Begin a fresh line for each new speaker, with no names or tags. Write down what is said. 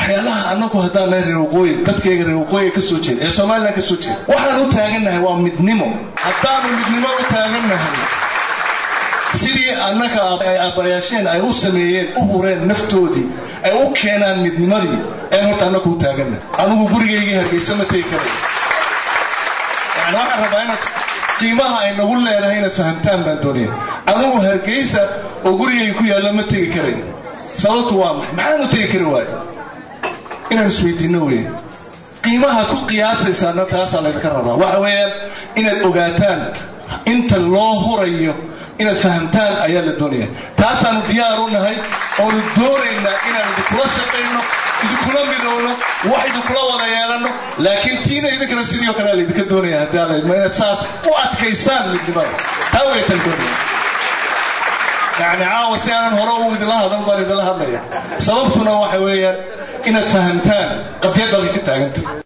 waxyaalaha annagu haddaan nahay reer waqooyi dadkayga reer waqooyiga ka soo jeeda ee somalilan ka soo jeeda waxaan u taagannahay waa midnimo haddaanu midnimo u taagannahay sidii annaga ay aabbayaasheen ay u sameeyeen u hureen naftoodii ay u keenaan midnimadii ayaan horta annagu u taagannahay anugu gurigaygii hargeysa ma tegi karay yani waxaan rabaa inaad qiimaha ay nagu leedahay inaad fahamtaan baan doonaya anugu hargeysa oo gurigayga ku yaalla ma tegi karayn sababtu waa maxay maxaanu tegi kari waayo inaan isweydiinno weeye qiimaha ku qiyaasaysaana taasaa laydinka rabaa waxa weeyaan inaad ogaataan inta loo hurayo inaad fahamtaan ayaa la doonaya taasaanu diyaar u nahay oonu doonaynaa inaan idinkula shaqayno idinkula midowno wax idinkula wada yeelanno laakiin tiina idinkana sidii o kale laydinka doonaya haddii alla idmo inaad saas u adkaysaan midnimada taa waytan doonaya yani caawa si aanan hore u idinla hadal baan idinla hadlaya sababtuna waxa weeyaan inaad fahamtaan qadyad